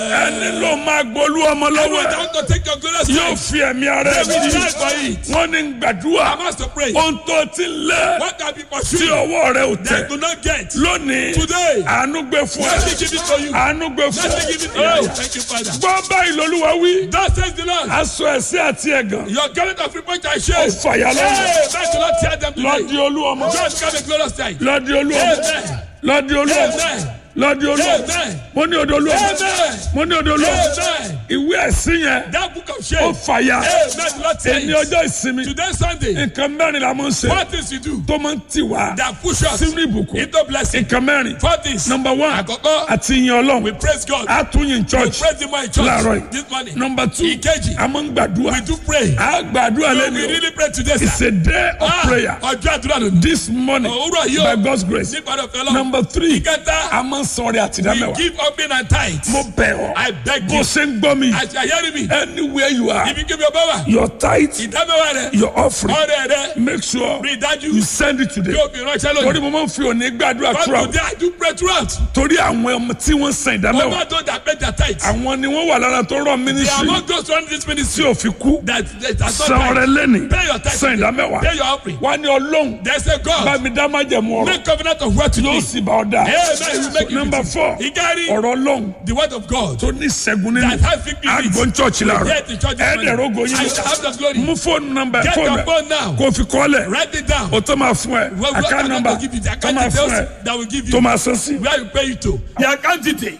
ẹni ló máa gbolú ọmọ lọ́wọ́ Everyone that ẹ̀ want to take your glorious yóò life, fi ẹ̀mí ara they ẹ̀ will bí die for it. wọ́n ní gbàdúrà I must to pray. ohun tó ti lé What can be tí pursued ọwọ́ rẹ̀ ò tẹ̀ that do not get? lónìí Today, àánú gbé fún ẹ let me give it to you. àánú gbé fún Let ẹ me give it to you. Thank you, Father. gbọ́ báyìí lolúwa wí Thus says the Lord. aṣọ ẹ̀sìn àti ẹ̀gàn Your garment of reproach and ó shame. fàyà lọ́wọ́ Hey, let the Lord tear them lọ́dí today. olú ọmọ God come a glorious time. lọ́dí olú ọmọ Amen. lọ́dí olú ọmọ Amen. lọ́dí olú ọmọ Amen. mo ní odò olú ọmọ Amen. mo ní odò olú ọmọ Amen. ìwé ẹ̀sìn yẹn That book of ó shame. fàyà Amen. The Lord tear ẹni it. ọjọ́ ìsinmi Today Sunday. nǹkan mẹ́rin la mọ̀ ń ṣe What things you do tó máa ń tì wá that push us sínú ìbùkún into blessing. nǹkan mẹ́rin For this, number one Àkọ́kọ́, àti ìyìn ọlọ́run we praise God. a tún yìn We church praise Him in church láàárọ̀ yìí this morning. number two Ìkejì, a máa ń gbàdúrà we do pray. a gbàdúrà We lẹ́nu really pray today, it's sir. a day of Ah, prayer Ọjọ́ àdúrà lónìí. this morning Òwúrọ̀ yìí by o. God's grace Nípa ọ̀fẹ́ lọ. number three Ìkẹta, a máa ń sọ̀rọ̀ we àtìdámẹ́wàá give offering and tithe. mo bẹ̀ ọ́ I beg bó you. ṣe ń gbọ́ mi Àti àyẹ́rì mi. anywhere you are Ibi kí mi ò bá wà. your tithe Ìdámẹ́wàá rẹ̀. your offering Ọrẹ rẹ̀. make sure Rí i dájú. you send it today Yóò fi ránṣẹ́ torí lónìí. mo máa ń fi òní gbàdúrà But throughout today I do pray throughout. torí àwọn ọmọ tí wọ́n san ìdámẹ́wàá Over those that pay their tithe. àwọn ni wọ́n wà lára tó rọ They are ministry among those running this tí ministry. ò fi kú That that that san ọrẹ lẹ́nìí Pay your tithe. san ìdámẹ́wàá Pay your offering. wá ní ọlọ́run They say bá God mi dá májẹ̀mú ọ̀rọ̀ make covenant of what to yóò do. sì bá ọ dá Amen. He will make it number with four you. He carry ọ̀rọ̀ ọlọ́run the word of God. tó ní ìṣẹ́gun nínú That has victory in it. àgbọn church láàrọ̀ Get the church this morning. ẹ̀ẹ́dẹ̀rọ̀gọ̀ I yín shall have the glory. mú fóònù nọ́mbà Get fóònù your phone now. kó fi kọ́lẹ̀ Write it down. o tó máa fún ẹ Well, what account I'm number going to give you the tó account máa fún ẹ details that will give tó you máa san sí. where you pay it to. The account detail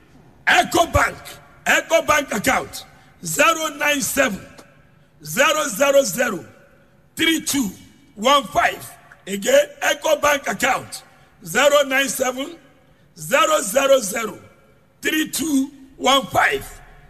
Eco Bank Eco Bank account zero nine seven zero zero zero three two one five again Eco Bank account zero nine seven zero zero zero three two one five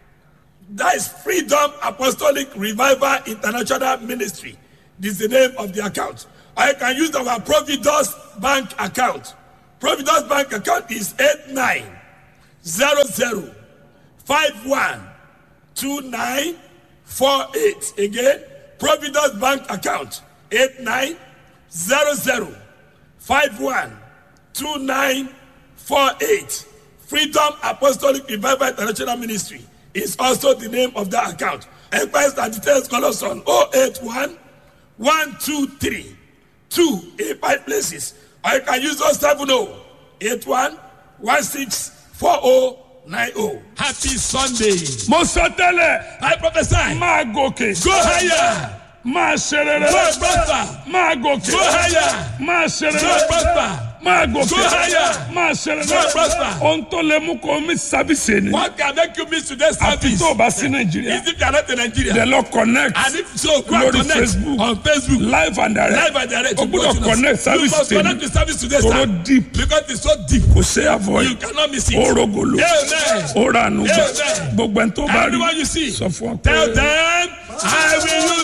that is Freedom Apostolic Revival International Ministry this is the name of the account or you can use our Providence Bank account Providence Bank account is eight nine zero zero five one two nine four eight again Providence Bank account eight nine zero zero five one two nine four eight Freedom Apostolic Revival International Ministry is also the name of that account enquiries and details call us on oh eight one one two three two eight five places or you can use those seven oh eight one one six four oh nine oh. Happy Sunday. mo sọ tẹ́lẹ̀ I prophesy. máa gòkè Go higher. máa ṣe rere Go prosper. máa gòkè Go higher. máa ṣe Go rere prosper. máa gòkè Go higher. máa ṣe Go rere prosper. ohun tó lè mú kó mi sábìsì ni What can make you miss today's àfi service? tó o bá sí nàìjíríà Is if you are not in Nigeria. dẹ̀ lọ connect And if so, go and lórí connect Facebook. on Facebook. live and direct Live and direct. o to gbọ́dọ̀ watch us. connect You service must connect tèmi to service today, toro sir. deep Because it's so deep. kò ṣe avoid You cannot miss it. ó rogolo Amen. ó ranú gbà Amen. gbogbo ẹni tó bá rí Everyone you see, sọ fún ọ pé. tell them, I will